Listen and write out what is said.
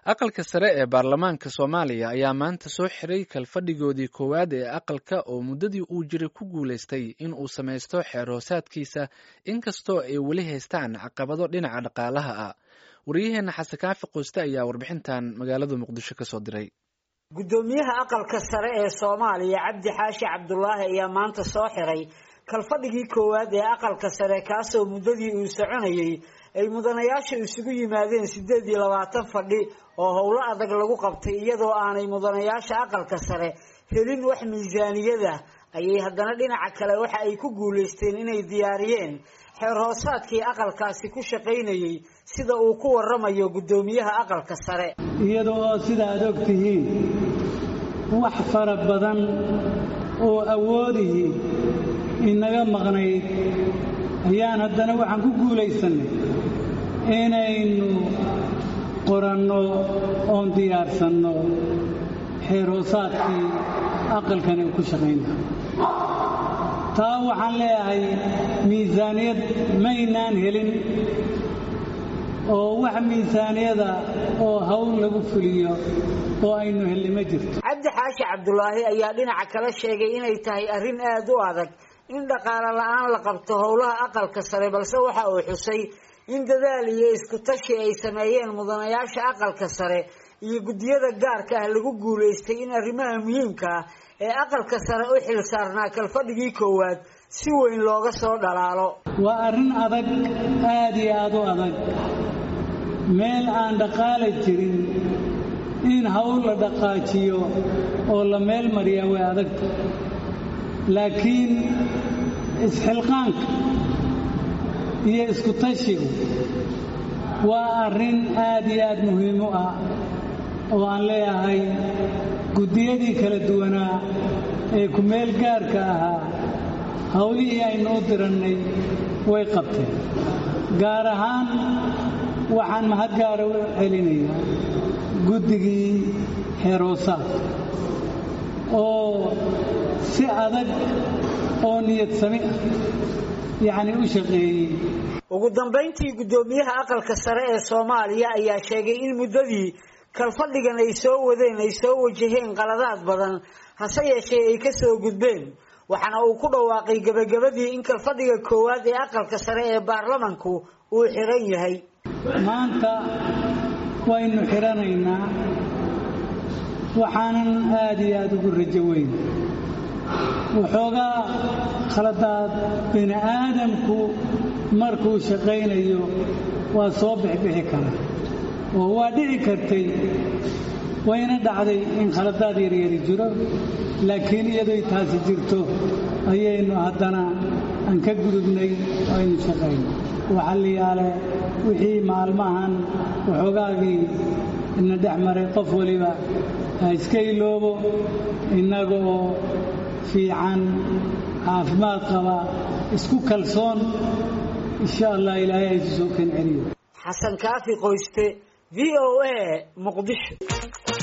aqalka sare ee baarlamaanka soomaaliya ayaa maanta soo xiray kalfadhigoodii koowaad ee aqalka oo muddadii uu jiray ku guulaystay in uu samaysto xeer hoosaadkiisa inkastoo ay weli haystaan caqabado dhinaca dhaqaalaha ah waryaheena xasan kaafi qoyste ayaa warbixintan magaalada muqdisho kasoo diray guddoomiyaha aqalka sare ee soomaaliya cabdi xaashi cabdulaahi ayaa maanta soo xiray kalfadhigii koowaad ee aqalka sare kaasoo muddadii uu soconayey ay mudanayaasha isugu yimaadeen siddeed iyo labaatan fadhi oo howlo adag lagu qabtay iyadoo aanay mudanayaasha aqalka sare helin wax miisaaniyada ayay haddana dhinaca kale waxa ay ku guulaysteen inay diyaariyeen xeer hoosaadkii aqalkaasi ku shaqaynayey sida uu ku waramayo guddoomiyaha aqalka sare iyada oo sida aad og tihiin wax fara badan oo awoodihii inaga maqnayd ayaan haddana waxaan ku guulaysannay inaynu qoranno oon diyaarsanno xeer hoosaadkii aqalkani uu ku shaqaynaa taa waxaan leeyahay miisaaniyad maynaan helin oo wax miisaaniyada oo hawl lagu fuliyo oo aynu helli ma jirto cabdi xaashi cabdulaahi ayaa dhinaca kale sheegay inay tahay arrin aada u adag in dhaqaale la-aan la qabto howlaha aqalka sare balse waxa uu xusay in dadaal iyo isku tashi ay sameeyeen mudanayaasha aqalka sare iyo guddiyada gaarka ah lagu guulaystay in arrimaha muhiimka ah ee aqalka sare u xil saarnaa kalfadhigii koowaad si weyn looga soo dhalaalo waa arrin adag aada iyo aada u adag meel aan dhaqaala jirin in hawl la dhaqaajiyo oo la meel mariyaa way adagta laakiin isxilqaanka iyo isku tashigu waa arrin aada iyo aada muhiim u ah oo aan leeyahay guddiyadii kala duwanaa ee ku-meel gaarka ahaa howlihii aynu u dirannay way qabteen gaar ahaan waxaan mahad gaara u celinayaa guddigii xeeroosaad oo si adag oo niyad sami ah yacni u shaqeeyey ugu dambayntii guddoomiyaha aqalka sare ee soomaaliya ayaa sheegay in muddadii kalfadhigan ay soo wadeen ay soo wajaheen qaladaad badan hase yeeshee ay ka soo gudbeen waxaana uu ku dhawaaqay gebagabadii in kalfadhiga koowaad ee aqalka sare ee baarlamanku uu xiran yahay maanta waynu xidhanaynaa waxaanan aada iyo aada ugu rajo weyn waxoogaa khaladaad bini aadamku markuu shaqaynayo waa soo bixbixi karaa oo waa dhici kartay wayna dhacday in khaladaad yaryari jiro laakiin iyadoy taasi jirto ayaynu haddana aan ka gudubnay oo aynu shaqayno waxalliyaale wixii maalmahan waxoogaagii ina dhex maray qof waliba ha iska iloobo innaga oo fiican caafimaad qaba isku kalsoon insha allah ilaahay haysu soo kan celiyo xasan kaafi qoyste v o a muqdisho